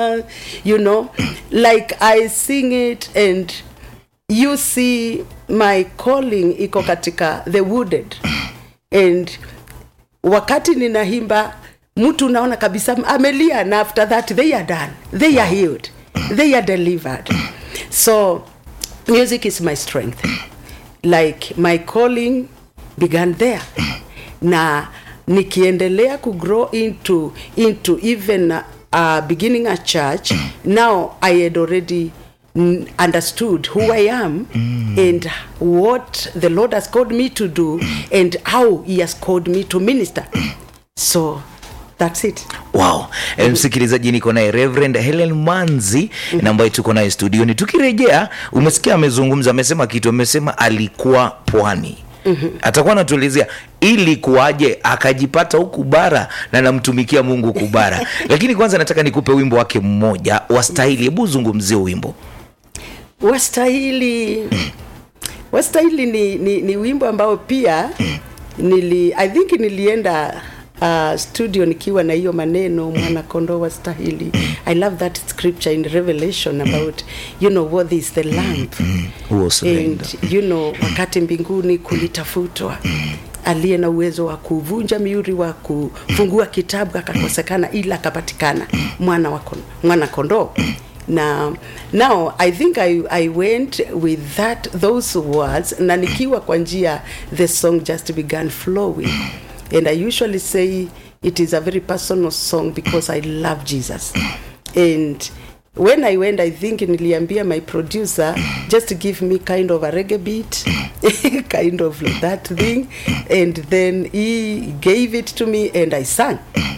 you know like i sing it and you see my calling iko katika the wooded and wakati ninaimba mtu unaona kabisa amelia na after that they are done they are healed they are delivered so music is my strength like my calling began there na nikiendelea kugrow into into even uh, beginning a church now i had already mm, understood who i am and what the lord has called me to do and how he has called me to minister so that's it wow e, msikilizaji niko naye reverend helen manzi na ambaye tuko naye studioni tukirejea umesikia amezungumza amesema kitu amesema alikuwa pwani Mm-hmm. atakuwa anatuelezea ili kuwaje akajipata huku bara na namtumikia mungu huku bara lakini kwanza nataka nikupe wimbo wake mmoja wa stahili hebu zungumzie wimbo wastahili wastahili ni, ni, ni wimbo ambao pia nili i think nilienda uh, studio nikiwa na hiyo maneno mwana kondoo wastahili i love that scripture in revelation about you know what is the lamp huo surrender. and you know wakati mbinguni kulitafutwa aliye na uwezo wa kuvunja miuri wa kufungua kitabu akakosekana ila akapatikana mwana wa kon- mwana kondoo na now i think I, i went with that those words na nikiwa kwa njia the song just began flowing and i usually say it is a very personal song because i love jesus and when i went i think niliambia my producer just give me kind of a reggae beat kind of that thing and then he gave it to me and i sang